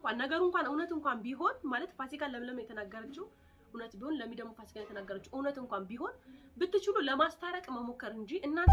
እንኳን ነገሩ እንኳን እውነት እንኳን ቢሆን ማለት ፋሲካ ለምለም የተናገረችው እውነት ቢሆን ለሚ ደግሞ ፋሲካ የተናገረችው እውነት እንኳን ቢሆን ብትችሉ ለማስታረቅ መሞከር እንጂ እናንተ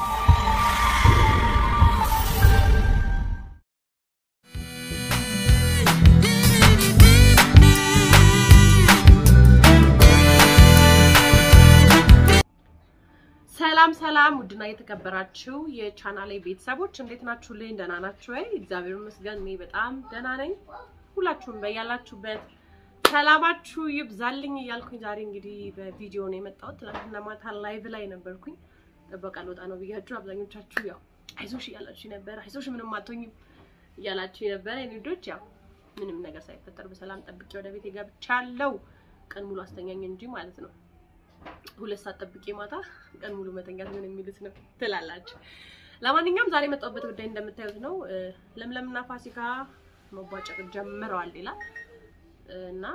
ሰላም ሰላም፣ ውድና የተከበራችሁ የቻናሌ ቤተሰቦች እንዴት ናችሁልኝ? ደህና ናችሁ ወይ? እግዚአብሔር ይመስገን እኔ በጣም ደህና ነኝ። ሁላችሁም በያላችሁበት ሰላማችሁ ይብዛልኝ እያልኩኝ ዛሬ እንግዲህ በቪዲዮ ነው የመጣሁት። ትናንትና ማታ ላይቭ ላይ ነበርኩኝ። ጥበቃ ልወጣ ነው ብያችሁ አብዛኞቻችሁ ያው አይዞሽ እያላችሁ ነበር። አይዞሽ ምንም አትሆኝም እያላችሁ ነበር። የኔ ልጆች ያው ምንም ነገር ሳይፈጠር በሰላም ጠብቄ ወደ ቤት ገብቻለሁ። ቀን ሙሉ አስተኛኝ እንጂ ማለት ነው ሁለት ሰዓት ጠብቄ ማታ ቀን ሙሉ መተኛት ምን የሚሉት ነው ትላላችሁ። ለማንኛውም ዛሬ የመጣሁበት ጉዳይ እንደምታዩት ነው። ለምለምና ፋሲካ መቧጨቅ ጀምረዋል ይላል እና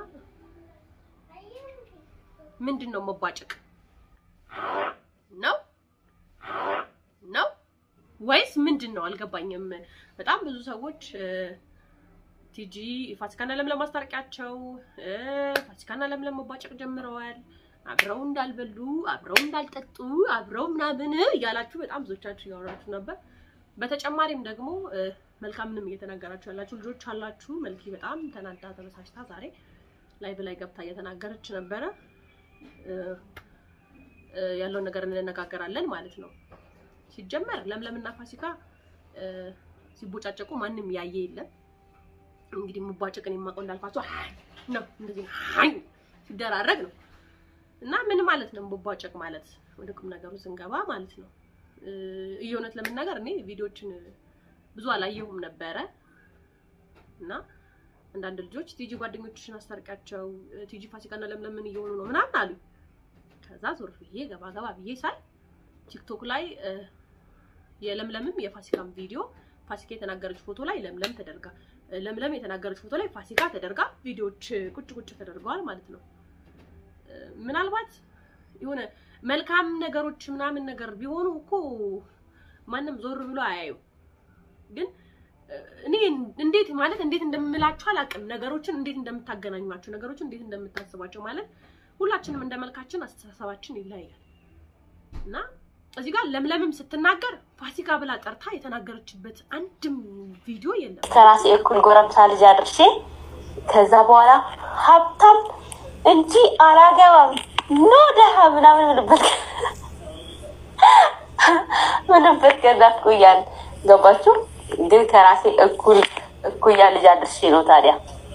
ምንድን ነው መቧጨቅ ነው ነው ወይስ ምንድን ነው አልገባኝም። በጣም ብዙ ሰዎች ቲጂ ፋሲካና ለምለም ማስታረቂያቸው ፋሲካና ለምለም መቧጨቅ ጀምረዋል አብረው እንዳልበሉ አብረው እንዳልጠጡ አብረው ምናምን እያላችሁ በጣም ብዙዎቻችሁ እያወራችሁ ነበር። በተጨማሪም ደግሞ መልካምንም እየተናገራችሁ ያላችሁ ልጆች አላችሁ። መልኪ በጣም ተናዳ ተበሳጭታ ዛሬ ላይቭ ላይ ገብታ እየተናገረች ነበረ። ያለውን ነገር እንነጋገራለን ማለት ነው። ሲጀመር ለምለምና ፋሲካ ሲቦጫጨቁ ማንም ያየ የለም። እንግዲህ መቧጨቅን የማውቀው እንዳልኳቸው ነው እንደዚህ ሲደራረግ ነው እና ምን ማለት ነው መቧጨቅ ማለት? ወደ ቁም ነገሩ ስንገባ ማለት ነው። እየእውነት ለመናገር እኔ ቪዲዮችን ብዙ አላየሁም ነበረ እና አንዳንድ ልጆች ቲጂ ጓደኞችሽን አስታርቂያቸው ቲጂ ፋሲካና ለምለም ምን እየሆኑ ነው ምናምን አሉ። ከዛ ዞር ብዬ ገባ ገባ ብዬ ሳይ ቲክቶክ ላይ የለምለምም የፋሲካም ቪዲዮ ፋሲካ የተናገረች ፎቶ ላይ ለምለም ተደርጋ ለምለም የተናገረች ፎቶ ላይ ፋሲካ ተደርጋ ቪዲዮዎች ቁጭ ቁጭ ተደርገዋል ማለት ነው። ምናልባት የሆነ መልካም ነገሮች ምናምን ነገር ቢሆኑ እኮ ማንም ዞር ብሎ አያዩ። ግን እኔ እንዴት ማለት እንዴት እንደምላችሁ አላውቅም። ነገሮችን እንዴት እንደምታገናኟቸው፣ ነገሮችን እንዴት እንደምታስቧቸው ማለት ሁላችንም እንደ መልካችን አስተሳሰባችን ይለያያል እና እዚህ ጋር ለምለምም ስትናገር ፋሲካ ብላ ጠርታ የተናገረችበት አንድም ቪዲዮ የለም። ከራሴ እኩል ጎረምሳ ልጅ አድርሼ ከዛ በኋላ ሀብታም እንጂ አላገባም ኖ ደሃ ምናምን ምንበት ምንበት ከዛኩያን ገባችሁ። ግን ከራሴ እኩል እኩያ ልጅ አድርሼ ነው ታዲያ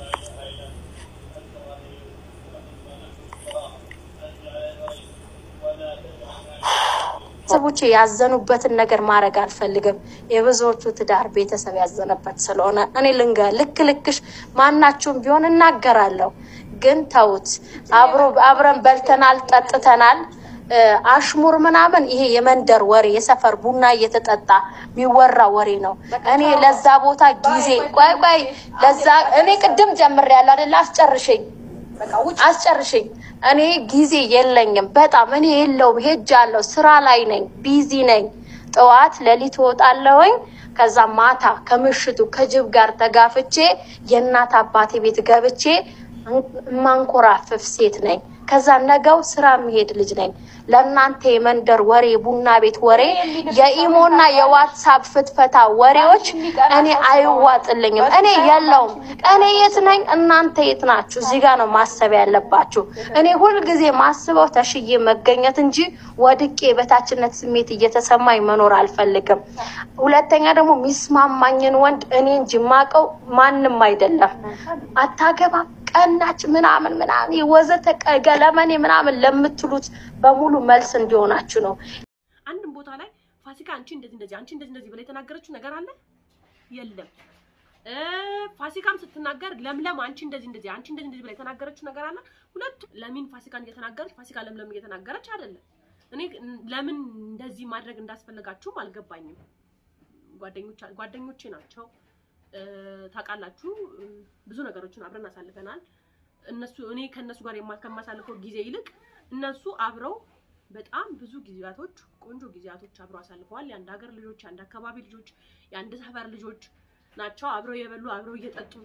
ቤተሰቦቼ ያዘኑበትን ነገር ማድረግ አልፈልግም። የብዙዎቹ ትዳር ቤተሰብ ያዘነበት ስለሆነ እኔ ልንገ ልክ ልክሽ ማናችሁም ቢሆን እናገራለሁ። ግን ተውት። አብሮ አብረን በልተናል፣ ጠጥተናል። አሽሙር ምናምን ይሄ የመንደር ወሬ የሰፈር ቡና እየተጠጣ የሚወራ ወሬ ነው። እኔ ለዛ ቦታ ጊዜ ቆይ ቆይ ለዛ እኔ ቅድም ጀምሬያለሁ አይደል? አስጨርሽኝ አስጨርሽኝ። እኔ ጊዜ የለኝም። በጣም እኔ የለውም። ሄጃለሁ፣ ስራ ላይ ነኝ፣ ቢዚ ነኝ። ጠዋት ሌሊት እወጣለሁኝ። ከዛ ማታ ከምሽቱ ከጅብ ጋር ተጋፍቼ የእናት አባቴ ቤት ገብቼ ማንኮራፍፍ ሴት ነኝ። ከዛ ነገው ስራ የሚሄድ ልጅ ነኝ። ለእናንተ የመንደር ወሬ፣ ቡና ቤት ወሬ፣ የኢሞና የዋትሳፕ ፍትፈታ ወሬዎች እኔ አይዋጥልኝም። እኔ የለውም። እኔ የት ነኝ? እናንተ የት ናችሁ? እዚህ ጋር ነው ማሰብ ያለባችሁ። እኔ ሁልጊዜ ማስበው ተሽዬ መገኘት እንጂ ወድቄ የበታችነት ስሜት እየተሰማኝ መኖር አልፈልግም። ሁለተኛ ደግሞ የሚስማማኝን ወንድ እኔ እንጂ የማውቀው ማንም አይደለም። አታገባም ቀናች ምናምን ምናምን ወዘተ ገለመኔ ምናምን ለምትሉት በሙሉ መልስ እንዲሆናችሁ ነው። አንድም ቦታ ላይ ፋሲካ አንቺ እንደዚህ እንደዚህ አንቺ እንደዚህ እንደዚህ ብላ የተናገረችው ነገር አለ የለም። ፋሲካም ስትናገር ለምለም አንቺ እንደዚህ እንደዚህ አንቺ እንደዚህ እንደዚህ ብላ የተናገረችው ነገር አለ። ሁለቱ ለሚን ፋሲካን እየተናገረች ፋሲካ ለምለም እየተናገረች አይደለም። እኔ ለምን እንደዚህ ማድረግ እንዳስፈለጋችሁም አልገባኝም። ጓደኞች ጓደኞቼ ናቸው ታውቃላችሁ ብዙ ነገሮችን አብረን አሳልፈናል። እነሱ እኔ ከእነሱ ጋር ከማሳልፈው ጊዜ ይልቅ እነሱ አብረው በጣም ብዙ ጊዜያቶች ቆንጆ ጊዜያቶች አብረው አሳልፈዋል። የአንድ ሀገር ልጆች፣ የአንድ አካባቢ ልጆች፣ የአንድ ሰፈር ልጆች ናቸው። አብረው የበሉ አብረው እየጠጡ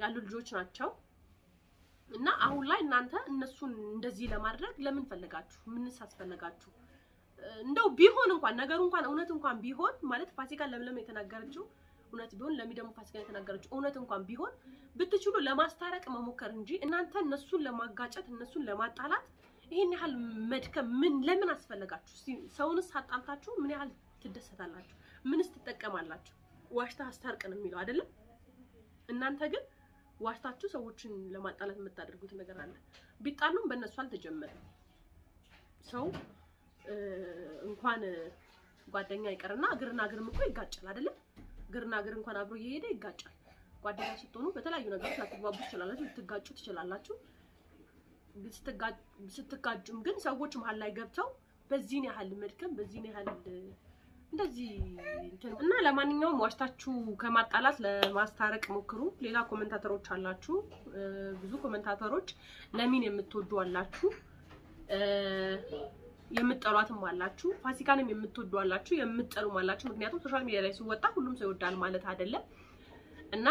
ያሉ ልጆች ናቸው። እና አሁን ላይ እናንተ እነሱን እንደዚህ ለማድረግ ለምን ፈለጋችሁ? ምንስ አስፈለጋችሁ? እንደው ቢሆን እንኳን ነገሩ እንኳን እውነት እንኳን ቢሆን ማለት ፋሲካ ለምለም የተናገረችው እውነት ቢሆን ለሚ ደግሞ ፋሲካ የተናገረችው እውነት እንኳን ቢሆን ብትችሉ ለማስታረቅ መሞከር እንጂ እናንተ እነሱን ለማጋጨት እነሱን ለማጣላት ይሄን ያህል መድከም ምን ለምን አስፈለጋችሁ? እስቲ ሰውንስ አጣልታችሁ ምን ያህል ትደሰታላችሁ? ምንስ ትጠቀማላችሁ? ዋሽታ አስታርቅ ነው የሚለው አይደለም። እናንተ ግን ዋሽታችሁ ሰዎችን ለማጣላት የምታደርጉት ነገር አለ። ቢጣሉም በእነሱ አልተጀመረም። ሰው እንኳን ጓደኛ ይቀርና እግርና እግርም እኮ ይጋጫል አይደለም። እግርና እግር እንኳን አብሮ እየሄደ ይጋጫል። ጓደኛ ስትሆኑ በተለያዩ ነገሮች ላትግባቡ ትችላላችሁ፣ ልትጋጩ ትችላላችሁ። ስትጋጩም ግን ሰዎች መሀል ላይ ገብተው በዚህን ያህል መድከም በዚህን ያህል እንደዚህ እና ለማንኛውም ዋሽታችሁ ከማጣላት ለማስታረቅ ሞክሩ። ሌላ ኮመንታተሮች አላችሁ፣ ብዙ ኮመንታተሮች ለሚን የምትወዱ አላችሁ፣ የምትጠሏትም አላችሁ፣ ፋሲካንም የምትወዱ አላችሁ፣ የምትጠሉም አላችሁ። ምክንያቱም ሶሻል ሚዲያ ላይ ሲወጣ ሁሉም ሰው ይወዳል ማለት አይደለም እና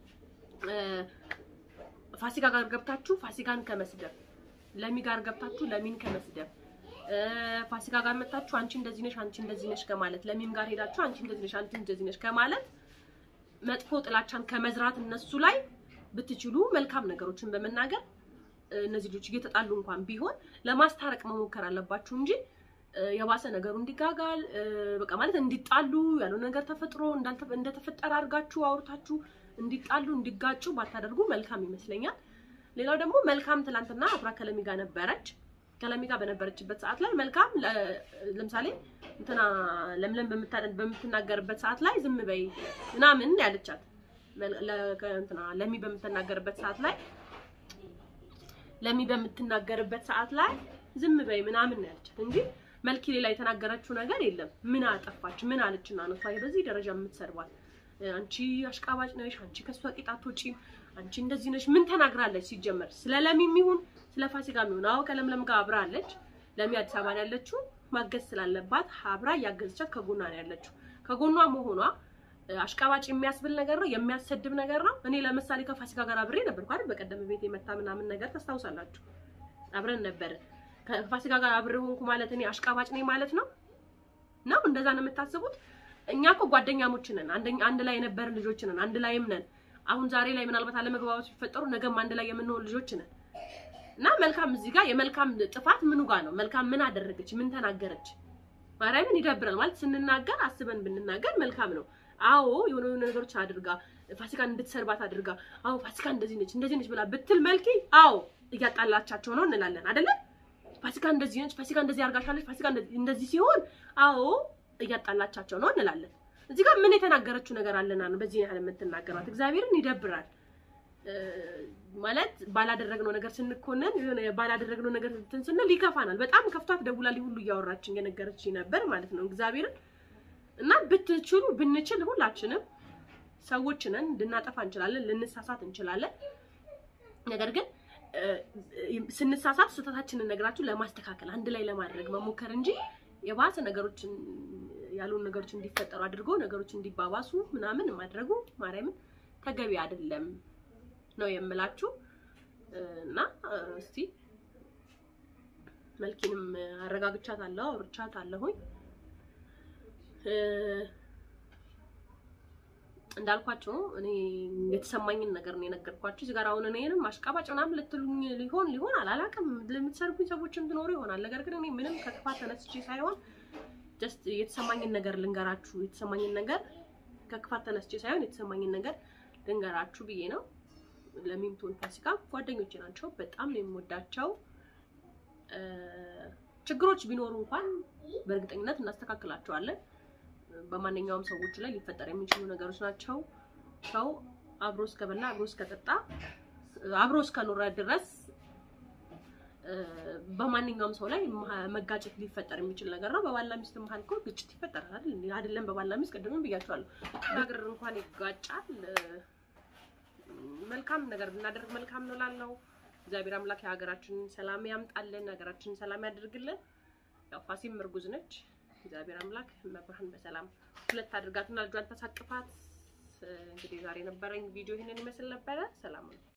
ፋሲካ ጋር ገብታችሁ ፋሲካን ከመስደብ ለሚ ጋር ገብታችሁ ለሚን ከመስደብ ፋሲካ ጋር መጣችሁ አንቺ እንደዚህ ነሽ አንቺ እንደዚህ ነሽ ከማለት ለሚም ጋር ሄዳችሁ አንቺ እንደዚህ ነሽ አንቺ እንደዚህ ነሽ ከማለት መጥፎ ጥላቻን ከመዝራት እነሱ ላይ ብትችሉ መልካም ነገሮችን በመናገር እነዚህ ልጆች እየተጣሉ እንኳን ቢሆን ለማስታረቅ መሞከር አለባችሁ እንጂ የባሰ ነገሩ እንዲጋጋል በቃ ማለት እንዲጣሉ ያለው ነገር ተፈጥሮ እንደተፈጠረ አድርጋችሁ አውርታችሁ እንዲጣሉ እንዲጋጩ ባታደርጉ መልካም ይመስለኛል። ሌላው ደግሞ መልካም ትላንትና አብራ ከለሚ ጋር ነበረች። ከለሚ ጋር በነበረችበት ሰዓት ላይ መልካም ለምሳሌ እንትና ለምለም በምትናገርበት ሰዓት ላይ ዝም በይ ምናምን ያለቻት እንትና ለሚ በምትናገርበት ሰዓት ላይ ለሚ በምትናገርበት ሰዓት ላይ ዝም በይ ምናምን ያለቻት እንጂ መልኪ ሌላ የተናገረችው ነገር የለም። ምን አጠፋች? ምን አለችና ነው እሷ በዚህ ደረጃ የምትሰድባት? አንቺ አሽቃባጭ ነሽ፣ አንቺ ከሷ ቂጣት ውጪ፣ አንቺ እንደዚህ ነሽ። ምን ተናግራለች? ሲጀመር ስለ ለሚም ይሁን ስለ ፋሲካ የሚሆን አዎ ከለምለም ጋር አብራ አለች። ለሚ አዲስ አበባ ነው ያለችው። ማገዝ ስላለባት አብራ እያገዘቻት ከጎኗ ነው ያለችው። ከጎኗ መሆኗ አሽቃባጭ የሚያስብል ነገር ነው፣ የሚያሰድብ ነገር ነው። እኔ ለምሳሌ ከፋሲካ ጋር አብሬ ነበርኩ አይደል? በቀደም ቤት የመታ ምናምን ነገር ታስታውሳላችሁ። አብረን ነበር። ከፋሲካ ጋር አብሬ ሆንኩ ማለት እኔ አሽቃባጭ ነኝ ማለት ነው ነው? እንደዛ ነው የምታስቡት? እኛ እኮ ጓደኛሞች ነን። አንድ ላይ የነበርን ልጆች ነን። አንድ ላይም ነን። አሁን ዛሬ ላይ ምናልባት አለመግባባቶች ቢፈጠሩ ነገም አንድ ላይ የምንሆን ልጆች ነን። እና መልካም እዚህ ጋር የመልካም ጥፋት ምኑ ጋር ነው? መልካም ምን አደረገች? ምን ተናገረች? ማርያምን ይደብራል ማለት ስንናገር አስበን ብንናገር መልካም ነው። አዎ የሆነ የሆነ ነገሮች አድርጋ ፋሲካን እንድትሰርባት አድርጋ አዎ ፋሲካ እንደዚህ ነች እንደዚህ ነች ብላ ብትል መልኪ አዎ እያጣላቻቸው ነው እንላለን አይደለ? ፋሲካ እንደዚህ ነች፣ ፋሲካ እንደዚህ አርጋሻለች፣ ፋሲካ እንደዚህ ሲሆን አዎ እያጣላቻቸው ነው እንላለን። እዚህ ጋር ምን የተናገረችው ነገር አለና ነው በዚህ ያህል የምትናገራት? እግዚአብሔርን ይደብራል። ማለት ባላደረግነው ነገር ስንኮነን የሆነ ባላደረግነው ነገር እንትን ስንል ይከፋናል። በጣም ከፍቷት ደውላ ሁሉ እያወራችን የነገረችኝ ነበር ማለት ነው እግዚአብሔርን እና ብትችሉ ብንችል ሁላችንም ሰዎች ነን፣ ልናጠፋ እንችላለን፣ ልንሳሳት እንችላለን። ነገር ግን ስንሳሳት ስህተታችንን ነግራችሁ ለማስተካከል አንድ ላይ ለማድረግ መሞከር እንጂ የባሰ ነገሮችን ያልሆኑ ነገሮች እንዲፈጠሩ አድርጎ ነገሮች እንዲባባሱ ምናምን ማድረጉ ማርያምን ተገቢ አይደለም ነው የምላችሁ። እና እስቲ መልኪንም አረጋግቻት አለሁ አውርቻት አለሁኝ እንዳልኳቸው እኔ የተሰማኝን ነገር ነው የነገርኳችሁ። እዚህ ጋር አሁን እኔንም አሽቃባጭ ምናምን ልትሉኝ ሊሆን ሊሆን አላላቅም ለምትሰርጉኝ ሰዎችም ትኖሩ ይሆናል። ነገር ግን እኔ ምንም ከጥፋት ተነስቼ ሳይሆን ጀስት የተሰማኝን ነገር ልንገራችሁ። የተሰማኝን ነገር ከክፋት ተነስቼ ሳይሆን የተሰማኝን ነገር ልንገራችሁ ብዬ ነው። ለሚምቶን ፋሲካ ጓደኞቼ ናቸው። በጣም ነው የምወዳቸው። ችግሮች ቢኖሩ እንኳን በእርግጠኝነት እናስተካክላቸዋለን። በማንኛውም ሰዎች ላይ ሊፈጠር የሚችሉ ነገሮች ናቸው። ሰው አብሮ እስከበላ አብሮ እስከጠጣ አብሮ እስከኖረ ድረስ በማንኛውም ሰው ላይ መጋጨት ሊፈጠር የሚችል ነገር ነው። በባልና ሚስት መሀል እኮ ግጭት ይፈጠራል አይደል? አይደለም በባልና ሚስት ቅድምም ብያቸዋለሁ። ነገር እንኳን ይጋጫል። መልካም ነገር ብናደርግ መልካም ነው ላለው እግዚአብሔር አምላክ የሀገራችንን ሰላም ያምጣልን፣ ሀገራችንን ሰላም ያደርግልን። ያው ፋሲም እርጉዝ ነች። እግዚአብሔር አምላክ መብርሃን በሰላም ሁለት አድርጋትና ልጇን ተሳቅፋት እንግዲህ ዛሬ የነበረኝ ቪዲዮ ይህንን ይመስል ነበረ። ሰላም ነው።